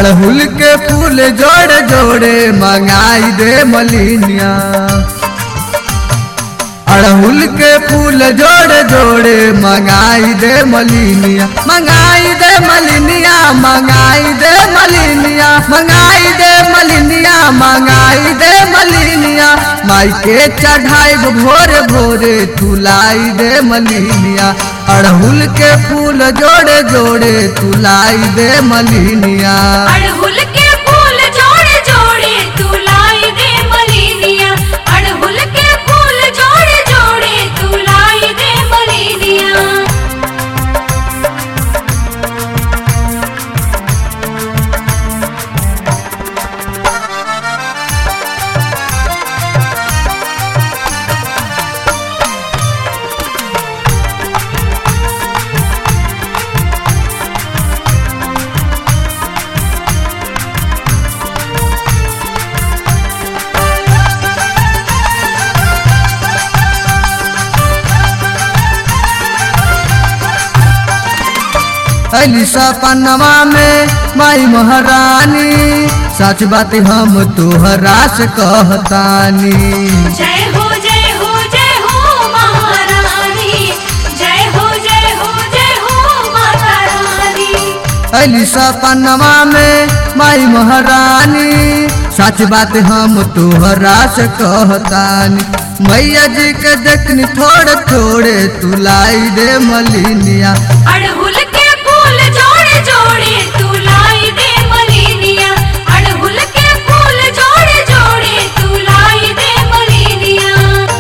अड़हुल के फूल जोड़े जोड़े मंगाई दे मलिनिया अड़हुल के फूल जोड़े जोड़े मंगाई दे मलिनिया मंगाई दे मलिनिया मंगाई दे मलिनिया मंगाई दे मलिनिया मंगाई दे मलिनिया माई के चढ़ाई भोरे भोरे तुलाई दे मलिनिया अड़हुल के फूल जोड़े जोड़े तुलाई दे मलिनिया अड़हुल के फूल जोड़े जोड़े तू लाई दे मलिनिया अड़हुल के फूल जोड़े जोड़े तू लाई दे मलिनिया अली सपनवा में माई महारानी सच बात हम तोहरा से कहतानी जय हो जय हो जय हो महारानी जय हो जय हो जय हो माता रानी अली सपनवा में माई महारानी सच बात हम तोहरा से कहतानी मैया जी के देखनी थोड़े थोड़े तुलाई दे मलिनिया अड़हुल के फूल जोड़े जोड़े तू लाई दे मलिनिया अड़हुल के फूल जोड़े जोड़े तू लाई दे मलिनिया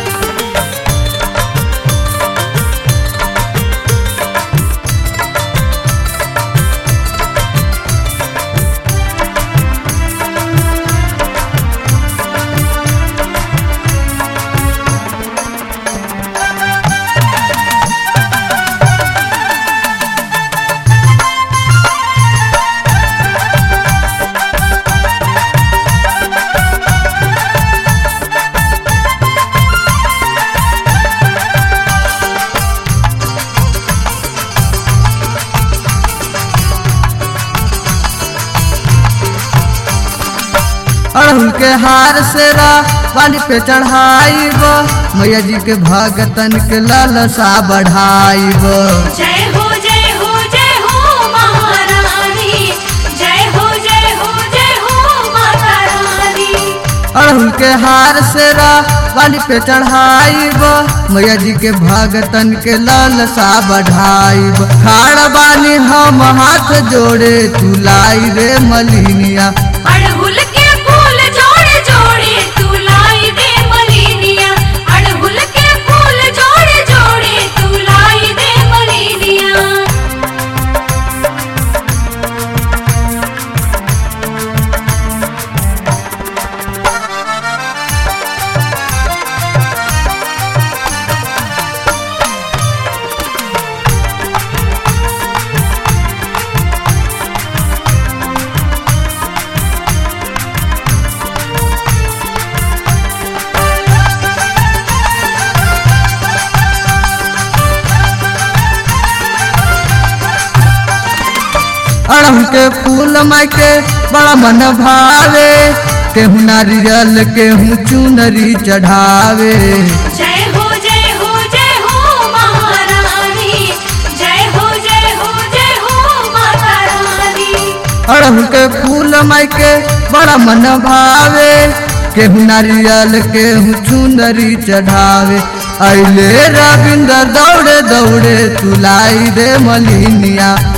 अड़हुल के हार से रा पानी पे चढ़ाईब मैया जी के भगतन के लालसा बढ़ाईब जय हो जय हो जय हो महारानी जय हो जय हो जय हो माता रानी अड़हुल के हार से रा पानी पे चढ़ाईब मैया जी के भगतन के लालसा बढ़ाईब खाड़ बानी हम हाथ जोड़े तुलाई रे मलिनिया अड़हुल के फूल जोड़े जोड़े तू लाई दे मलिनिया अड़हुल के फूल जोड़े जोड़े तू लाई दे मलिनिया अड़हुल के फूल माई के बड़ा मन भावे केहू नारियल केहू चुनरी चढ़ावे जय हो जय हो जय हो महारानी जय हो जय हो जय हो माता रानी अड़हुल के फूल माई के बड़ा मन भावे केहू नारियल केहू चुनरी चढ़ावे अले रविंद्र दौड़े दौड़े तुलाई दे मलिनिया